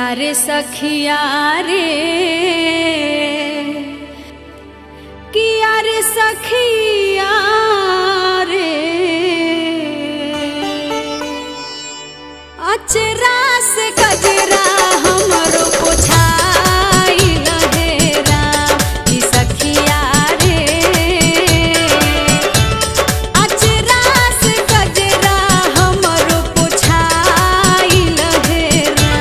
रे सखिया रे किया रे सखिया रे अचरा से गजरा हमरो पोछाई लहेरा ई सखिया रे अचरा से गजरा हमरो पोछाई लहेरा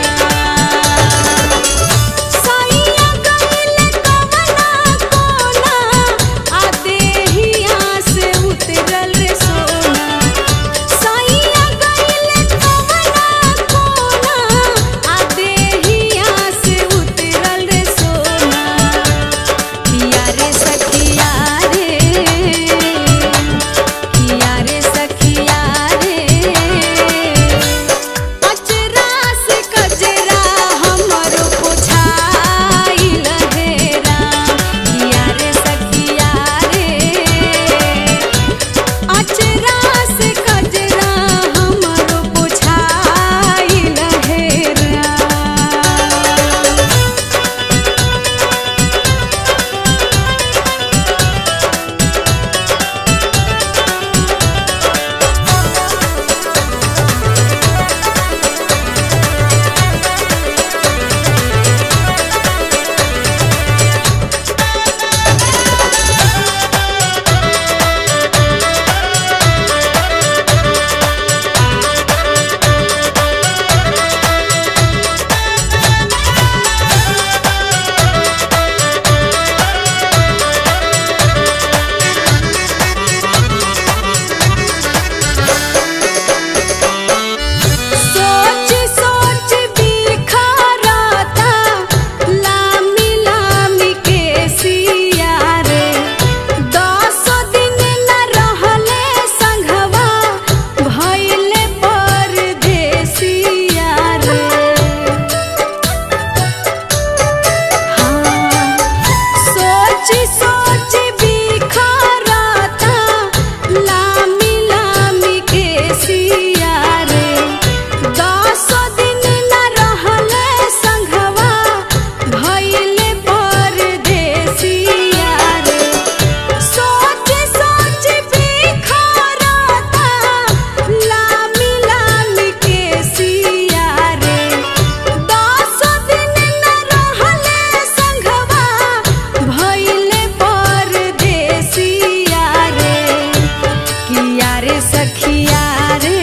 सैया गइले कवना कोना आ देहिया से उतरल रे सोना सैया गइले कवना कोना आ देहिया से उतरल रे सोना किया रे सखिया रे किया रे सखिया रे अचरा से कजरा हमरो पोछाई लहेरा किया रे सखिया रे अचरा से कजरा हमरो पोछाई लहेरा सोच सोच बिखरता लामी लामी के सिया रे दस दिन न रहले संघवा भइले परदेसिया रे सोच सोच बिखरता लामी लामी के सिया रे दस दिन न रहले संघवा भइले परदेसिया रे सोच सोच बिखरता लामी लामी के सिया रे दस दिन न रहले संघवा भइले परदेसिया रे किया रे सखिया रे